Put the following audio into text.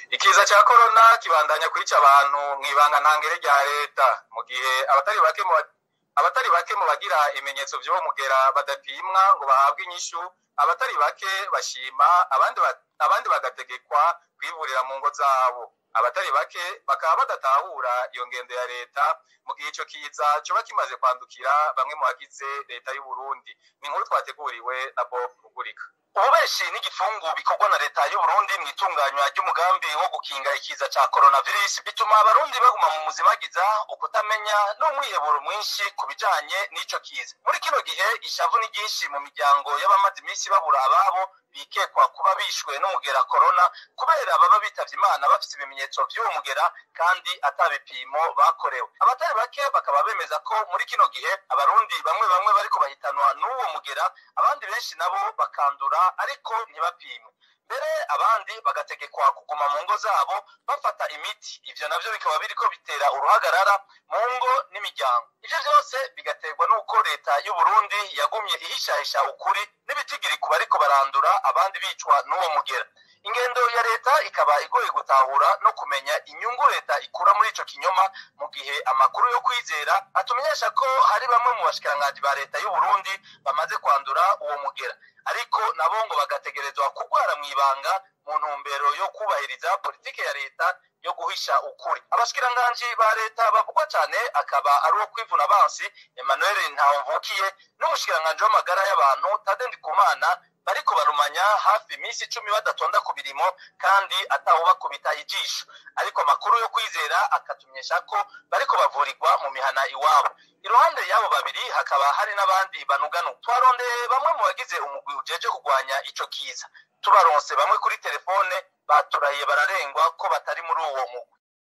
ikiza cya korona kibandanya kwica abantu mu ibanga ntangere rya leta mu gihe abatari bake mu abatari bake mu bagira ibimenyetso by'uwo mugera badapimwa ngo bahabwe inyishu abatari bake bashima abandi abandi bagategekwa kwivurira mu ngo zabo abatari bake bakaba badatahura iyo ngendo ya leta mu gihe icyo kiza coba kimaze kwandukira bamwe mu bagize leta y'u Burundi ni inkuru twateguriwe na Bob Rugurika ububeshi n'igifungu bikorwa na leta y'u Burundi mu itunganywa ry'umugambi wo gukinga ikiza ca coronavirus bituma abarundi baguma mu muzimagiza ukutamenya n'umwiheburo mwinshi ku bijanye n'ico kiza muri kino gihe ishavu ni ryinshi mu miryango y'abamaze iminsi babura ababo bikekwa kuba bishwe n'umugera corona kubera baba bitavye imana bafise ibimenyetso vy'uwo mugera kandi ata bipimo bakorewe abatari bake bakaba bemeza ko muri kino gihe abarundi bamwe bamwe bariko bahitanwa n'uwo mugera abandi benshi nabo bakandura ariko ntibapimwe mbere abandi bagategekwa kuguma mu ngo zabo bafata imiti ivyo navyo bikaba biriko bitera uruhagarara mu ngo n'imiryango ivyo vyose bigaterwa n'uko leta y'u Burundi yagumye ihishahisha ukuri n'ibitigiri ku bariko barandura abandi bicwa n'uwo mugera ingendo ya leta ikaba igoye gutahura no kumenya inyungu leta ikura muri ico kinyoma mu gihe amakuru yo kwizera atumenyesha ko hari bamwe mu bashikiranganji ba leta y'u Burundi bamaze kwandura uwo mugera ariko nabo ngo bagategerezwa kugwara mu ibanga mu ntumbero yo kubahiriza politike ya leta yo guhisha ukuri abashikiranganji ba leta bavugwa cyane akaba ari uwo kwivuna abansi Emmanuel Ntawumvukiye n'umushikiranganji w'amagara y'abantu Tade Ndikumana bariko barumanya hafi iminsi icumi badatonda ku birimo kandi atawubakubita ijisho ariko amakuru yo kwizera akatumenyesha ko bariko bavurirwa mu mihana iwabo iruhande y'abo babiri hakaba hari n'abandi banuganu twarondeye bamwe mu bagize umugwi ujeje kurwanya ico kiza tubaronse bamwe kuri telefone baturahiye bararengwa ko batari muri uwo mugwi